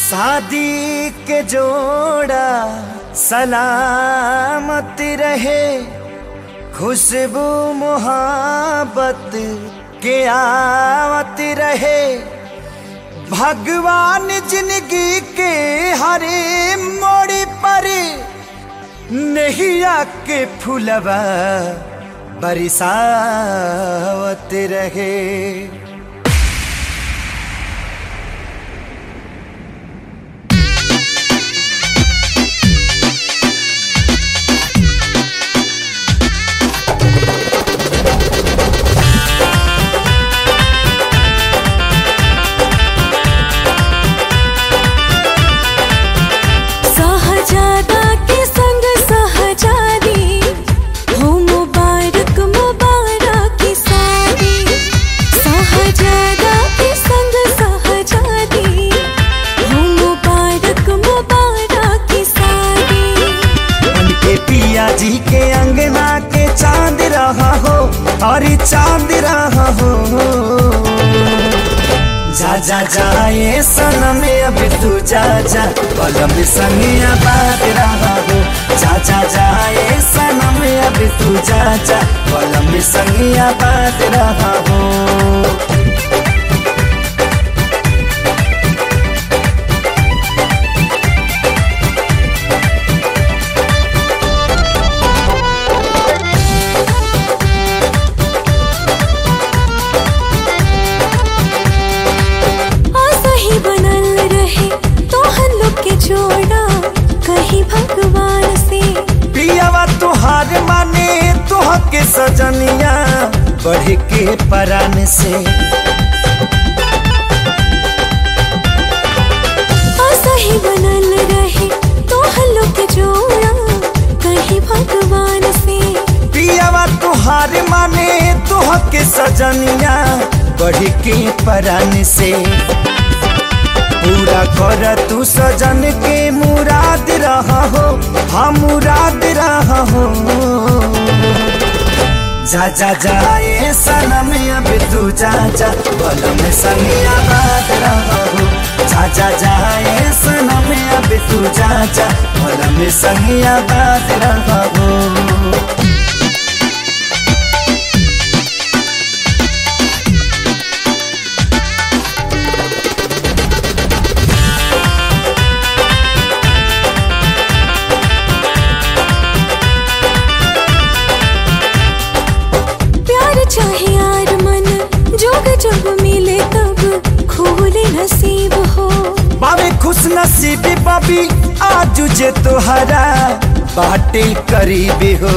शादी के जोड़ा सलामत रहे खुशबू मोहब्बत के आवत रहे भगवान जिंदगी के हरे मोड़ पर नैया के फुलवा बरसावत रहे सहजादा के संग सहजादी हो मुबारक मुबारक की शादी सहजादा के संग सहजादी हो मुबारक मुबारक की शादी उनके पिया जी के अंगना के चांद रहा हो और चांद रहा हो जा जा जाए सनम अब तू जा जा कलम संगिया बात रहा हो जा जा जाए सनम अब तू जा जा कलम संगिया बात रहा हो आशा ही बनल रहे तो हम लोग के जोड़ा कहीं भगवान से पियावा तुहार माने तुह के सजनिया बढ़ के परान से आशा ही बनल रहे तो हम लोग के जोड़ा कहीं भगवान से पियावा तुहार माने तुह के सजनिया बढ़ के परान से पूरा कर तू सजन के मुराद रहा हो हम मुराद रहा हो जा जा जाए सनम अब तू जा जा बलम संगिया बात रहा हो जा जा जाए सनम अब तू जा जा बलम संगिया बात रहा हो प्यार चाहे यार मन जोग जब मिले तब खोले नसीब हो बाबे खुश नसीबी बाबी आज जे तोहरा बाटे करीबी हो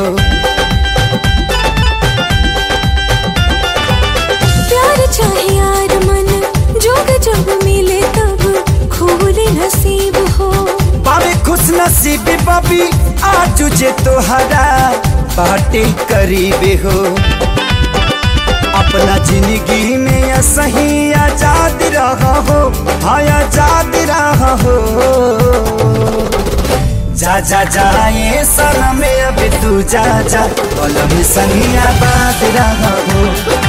प्यार चाहे यार मन जोग जब मिले तब खोले नसीब हो बाबे खुश नसीबी बाबी आज जे तोहरा बाटे करीबी हो अपना जिंदगी में सही आजाद रहा हो हाँ आजाद रहा हो जा जा जाए सनम अब तू जा जा कलम संगिया बात रहा हो